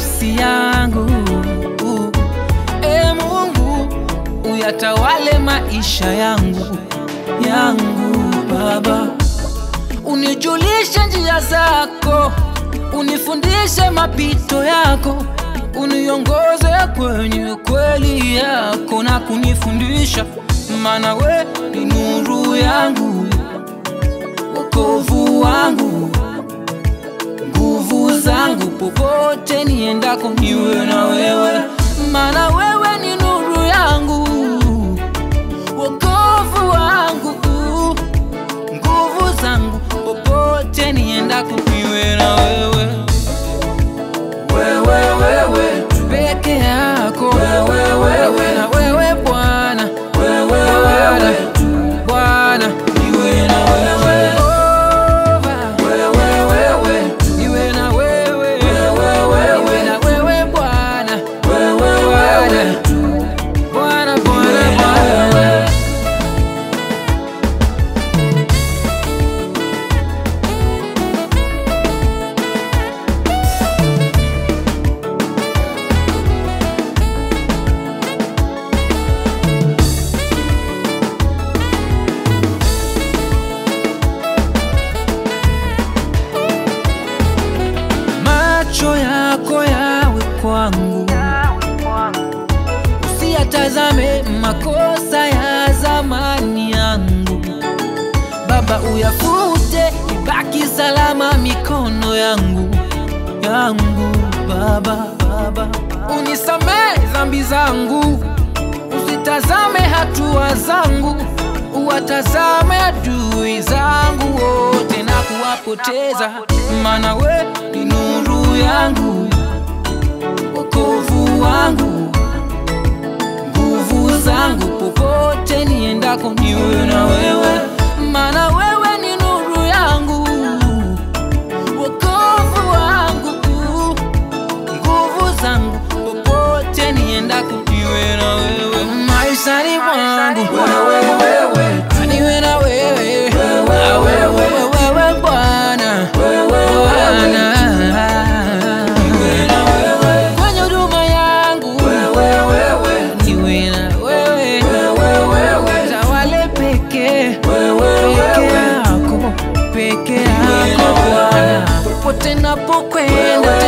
nafsi yangu. E Mungu, uyatawale maisha yangu yangu Baba, unijulishe njia zako, unifundishe mapito yako, uniongoze kwenye kweli yako na kunifundisha, maana we ni nuru yangu, wokovu wangu, nguvu zangu, popote niendako niwe na wewe, maana wewe ni nuru yangu, wokovu wangu, nguvu zangu, popote niendako niwe na wewe wewe wewe tu peke yako wewe wewe na wewe Bwana wewe wewe tu Bwana niwe na wewe wewe wewe tu niwe na wewe wewe wewe na wewe Bwana wewe wewe tu Bwana Bwana Bwana macho yako yawe kwangu, usiyatazame makosa ya zamani yangu. Baba, uyafute, ibaki salama mikono yangu yangu. Baba, Baba, unisamehe dhambi zangu, usitazame hatua zangu, uwatazame adui zangu wote na kuwapoteza, maana we ni nuru yangu, wokovu wangu, nguvu zangu, popote niendako niwe na wewe, maana wewe ni nuru yangu, wokovu wangu, nguvu zangu, popote niendako niwe na wewe, maishani mwangu wewe, wewe, niwe na wewe, na wewe, wewe Bwana, Bwana, kwenye huduma yangu niwe na wewe, tawale peke peke yako, peke yako Bwana, popote napokwenda